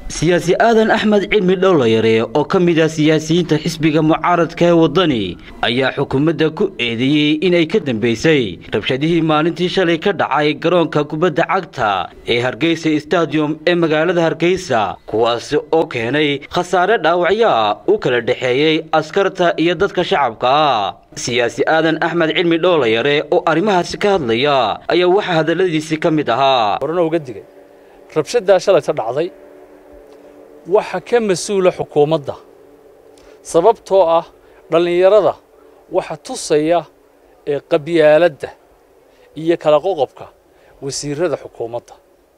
siyaasi aadan axmed cilmi dhowlayare oo ka mid ah siyaasiyiinta xisbiga mucaaradka ee waddani ayaa xukuumadda ku eedeeyey inay ka dambaysay rabshadihii maalintii shalay ka dhacay garoonka kubadda cagta ee hargeysa stadium ee magaalada hargeysa kuwaasi oo keenay khasaare dhaawacyaa u kala dhexeeyey askarta iyo dadka shacabka ah siyaasi aadan axmed cilmi dhowlayare oo arrimahaasi ka hadlaya ayaa waxaa hadalladiisii ka mid ahaa horena uga digay rabshaddaa shalayta dhacday waxa ka mas-uula xukuumadda sababtoo ah dhallinyarada waxa tusaya ee qabyaaladda iyo kala qoqobka wasiirrada xukuumadda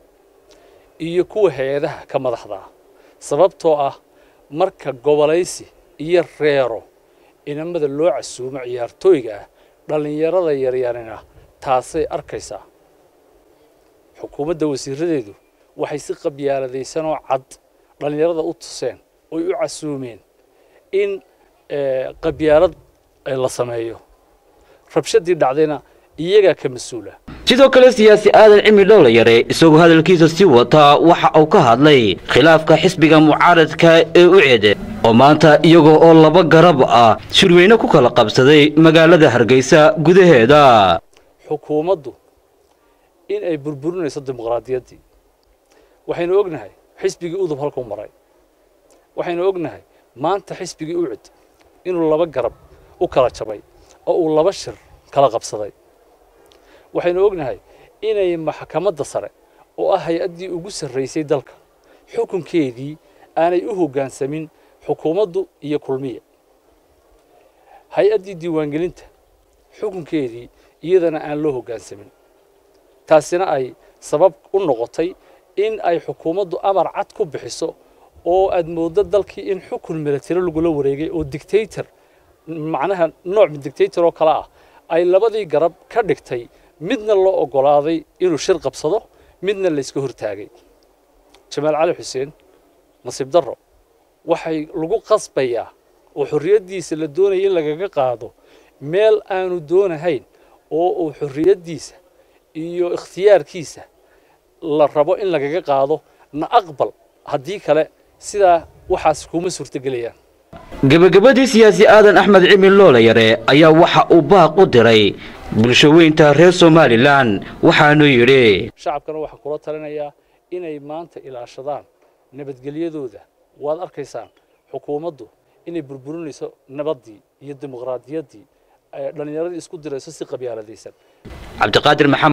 iyo kuwa hay-adaha ka madaxda ah sababtoo ah marka gobolaysi iyo reero inamada loo casuumo ciyaartooyga ah dhallinyarada yaryarina taasay arkaysaa xukuumadda wasiirradeedu waxay si qabyaaladaysanoo cad dhallinyarada u tuseen oy u casuumeen in qabyaalad la sameeyo rabshadii dhacdayna iyagaa ka mas-uula sidoo kale siyaasi aadan cilmi dhowlayare isagoo hadalkiisa sii wataa waxa uu ka hadlay khilaafka xisbiga mucaaradka ee u ceede oo maanta iyagoo oo laba garab ah shirweyne ku kala qabsaday magaalada hargeysa gudaheeda xukuumaddu in ay burburinayso dimuqraadiyaddii waxaynu ognahay xisbigii udub halkuu maray waxaynu ognahay maanta xisbigii ucid inuu laba garab u kala jabay oo uu laba shir kala qabsaday waxaynu ognahay inay maxkamadda sare oo ah hay-addii ugu sarraysay dalka xukunkeedii aanay u hoggaansamin xukuumaddu iyo kulmiya hay-addii diiwaangelinta xukunkeedii iyadana aan loo hoggaansamin taasina ay sabab u noqotay in ay xukuumaddu amar cad ku bixiso oo aad mooddo dalkii in xukun milatari lagula wareegay oo dictator macnaha nooc dictator oo kale ah ay labadii garab ka dhigtay midna loo oggolaaday inuu shir qabsado midna layska hortaagay jamaal cali xuseen nasiib darro waxay lagu qasbayaa oo xorriyaddiisa la doonaya in lagaga qaado meel aanu doonahayn oo uu xorriyaddiisa iyo ikhtiyaarkiisa la rabo in lagaga qaado na aqbal haddii kale sidaa waxaas kuma suurtogelayaan gebagabadii siyaasi aadan axmed cilmi loolayare ayaa waxa uu baaq u diray bulsho weynta reer somalilan waxaanu yidhi shacabkana waxaa kula talinayaa inay maanta ilaashadaan nabadgelyadooda waad arkaysaan xukuumaddu inay burburinayso nabaddii iyo dimuqraadiyaddii dhallinyaradii isku dirayso si qabyaaladaysan cabdiqaadir maxamed